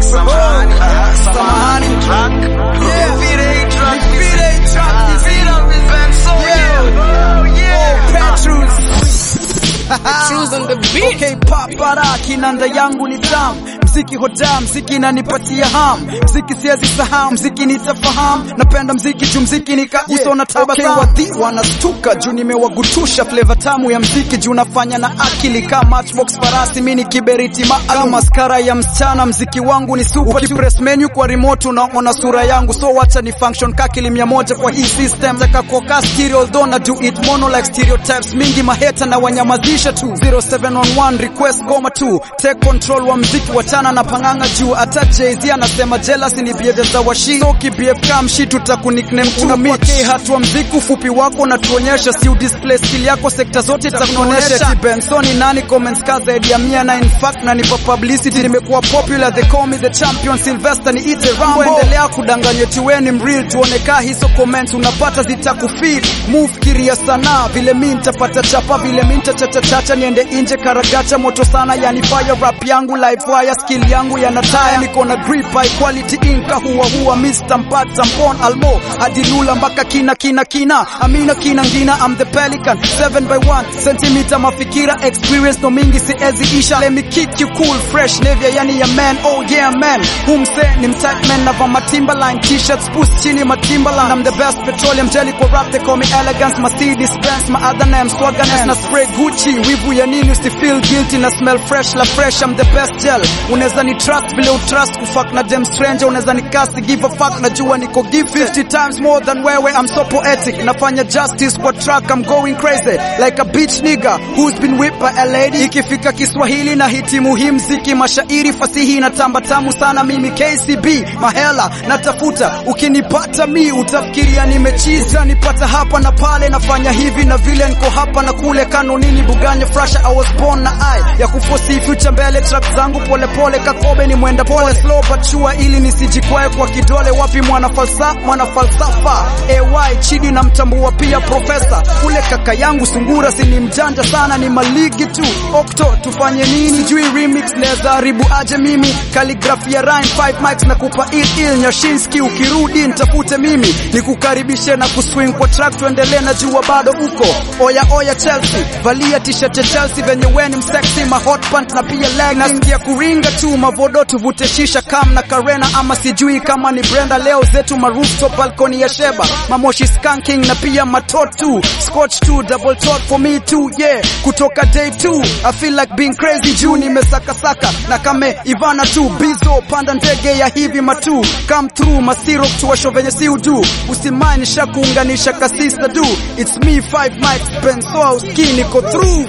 samahani, samahani, track. Yeah. Nipite hii track. Nipite hii track. Nipite represent, so Yeah. yeah. Oh, yeah. Petrus. Choose on the beat. Okay, papara kinanda yangu ni tamu mziki hoda mziki inanipatia ham mziki siwezi sahau mziki nitafahamu napenda mziki juu mziki nika uso na tabasamu okay, wadhi wanastuka juu nimewagutusha flavor tamu ya mziki juu nafanya na akili kama matchbox farasi mimi ni kiberiti maalum maskara ya msichana mziki wangu ni super ukipress menu kwa remote unaona sura yangu so wacha ni function kakili mia moja kwa hii system taka koka stereo although na do it mono like stereotypes mingi maheta na wanyamazisha tu 0711 request goma tu take control wa mziki wachana na panganga juu hata Jay-Z anasema jealousy ni behavior za washi so ki BF kama mshi tutakunikname tu mike hatua mziki ufupi wako na tuonyesha si udisplay skill yako sekta zote itakuonyesha ti Benson ni nani comments ka zaidi ya 100 na in fact na nipa publicity nimekuwa popular they call me the champion Sylvester ni ite Rambo endelea kudanganya ti wewe ni mreal tuone ka hizo comments unapata zitakufeed move kiria sana vile mimi nitapata chapa vile mimi nitachachacha niende nje karagacha moto sana yani fire rap yangu live wire skill yangu yanataya niko na grip high quality inka huwa huwa Mr. Mpata Mbon Almo hadi Lula mpaka kina kina kina Amina kina ngina I'm the pelican 7 by 1 centimeter mafikira experience no mingi siezi isha let me kick you cool fresh nevia yani ya man oh yeah man humse ni mtight man na vama Timberline t-shirts push chini ma Timberline I'm the best petroleum jelly kwa rap they call me elegance Mercedes Benz my other name swagger na spray Gucci wivu ya nini usi feel guilty na smell fresh la fresh I'm the best gel unaweza ni trust vile utrust kufuck na dem stranger unaweza ni cast give a fuck najua niko give 50 times more than wewe I'm so poetic nafanya justice kwa track I'm going crazy like a bitch nigga who's been whipped by a lady ikifika Kiswahili na hiti muhimu ziki mashairi fasihi na tamba tamu sana mimi KCB mahela natafuta ukinipata mi utafikiria nimechiza nipata hapa na pale nafanya hivi na vile niko hapa na kule kanunini buganya frasha I was born na I ya kufosi future mbele trap zangu pole pole kakobe ni mwenda pole slow but sure ili nisijikwae kwa kidole wapi mwana falsafa mwana falsafa AY chidi na mtambua pia profesa kule kaka yangu sungura si ni mjanja sana ni maligi tu okto tufanye nini sijui remix naweza haribu aje mimi calligraphy ya rhyme 5 mics na kupa il il nyashinski ukirudi nitafute mimi nikukaribishe na kuswing kwa track tuendelee na jua bado uko oya oya Chelsea valia t-shirt ya Chelsea venye we ni msexy ma hot pant na pia leg nasikia kuringa tu mavodo tuvute shisha kam na Karena ama sijui kama ni Brenda leo zetu ma rooftop balcony ya Sheba mamoshi skanking na pia matotu scotch tu double tot for me too yeah kutoka day 2 I feel like being crazy juu nimesaka saka na kame Ivana tu bizo panda ndege ya hivi matu come through masiro tuwasho venye si udu usimani shakuunganisha kasista du it's me 5 mics benso ski niko through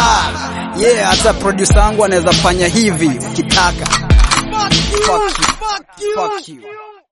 yeah hata producer wangu anaweza fanya hivi ukitaka fuck you fuck you